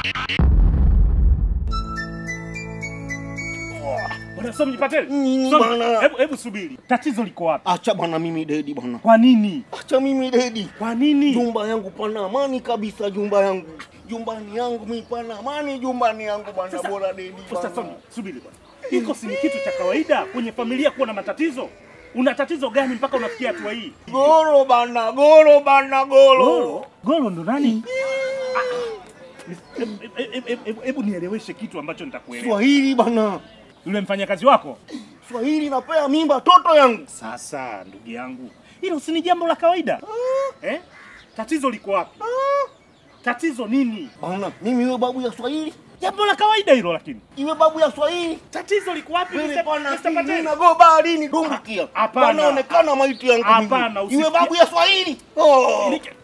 Bwana Somi Pateli. Nini Somi, bwana? Hebu hebu subiri. Tatizo liko wapi? Acha bwana, mimi dedi bwana, Kwa nini? acha mimi dedi. Kwa nini? Jumba yangu pana amani kabisa, jumba yangu jumbani yangu mi pana amani, jumbani yangu bwana, Sasa- bora dedi Sasa bwana. Somi, subiri bwana. Hiko si ni kitu cha kawaida kwenye familia kuwa na matatizo? Una tatizo gani mpaka unafikia hatua hii? Goro bana, goro bana, goro. Golo? Golo ndo nani? Ah, ah. Hebu- hebu- hebu- hebu- Hebu nieleweshe kitu ambacho nitakuelewa. Swahili bana, Yule mfanyakazi wako? Swahili napea mimba toto yangu. Sasa ndugu yangu, hilo si ni jambo la kawaida eh? Tatizo liko wapi? Tatizo nini? Bana, mimi iwe babu ya Swahili, Jambo la kawaida hilo, lakini iwe babu ya Swahili. tatizo liko wapi? Wewe Mr. bwana, Mr. Pateli? mimi go baharini dumbukia. Hapana. Panaonekana maiti yangu. mimi. Hapana, Iwe usifikie- babu ya Swahili. Oh. Niki-